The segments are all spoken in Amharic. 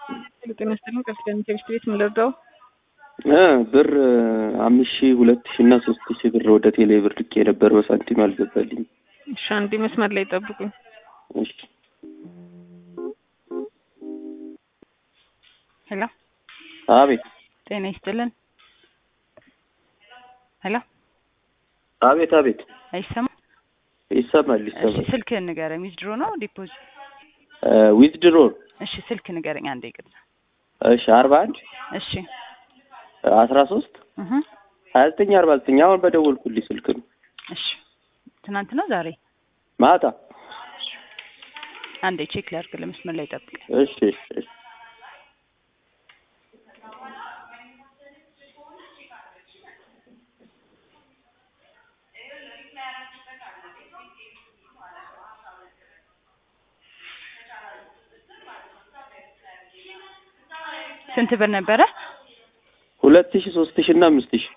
ጤና ይስጥልኝ። ከፍተኛ ቴክስት ቤት ምን ልርዳው? እ ብር አምስት ሺህ ሁለት ሺህ እና ሶስት ሺህ ብር ወደ ቴሌ ብር ልኬ ነበር በሳንቲም አልገባልኝም። እሺ አንዴ መስመር ላይ ጠብቁኝ። እሺ ሄሎ አቤት ጤና ይስጥልን። ሄሎ አቤት አቤት አይሰማም? ይሰማል እሺ ይሰማል። ስልክህን ንገረኝ። ዊዝድሮ ነው ዲፖዚት? ዊዝድሮ እሺ ስልክ ንገረኝ አንዴ ይቅርታ። እሺ አርባ አንድ እሺ አስራ ሶስት እህ ሀያ ዘጠኝ አርባ ዘጠኝ አሁን በደወልኩልኝ ስልክ ነው እሺ ትናንት ነው ዛሬ? ማታ። አንዴ ቼክ ላድርግ። ለመስመር ላይ ጠብቅ። እሺ እሺ ስንት ብር ነበረ? ሁለት ሺህ ሶስት ሺህ እና አምስት ሺህ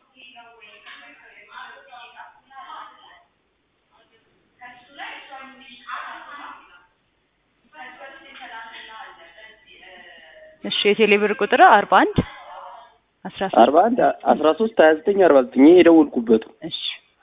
እሺ የቴሌ ብር ቁጥር አርባ አንድ አስራ ሶስት አርባ አንድ አስራ ሶስት ሀያ ዘጠኝ አርባ ዘጠኝ ይሄ የደወልኩበት ነው። እሺ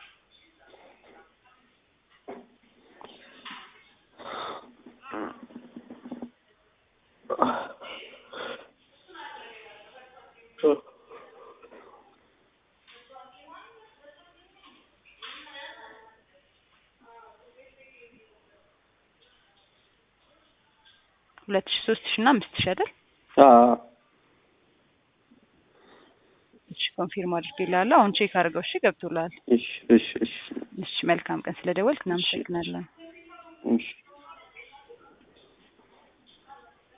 ሁለት ሺ ሶስት ሺ እና አምስት ሺ አይደል? አዎ እሺ ኮንፊርም አድርጌልሃለሁ። አሁን ቼክ አድርገው። እሺ ገብቶልሃል። እሺ እሺ እሺ እሺ መልካም ቀን። ስለደወልክ እናመሰግናለን። እሺ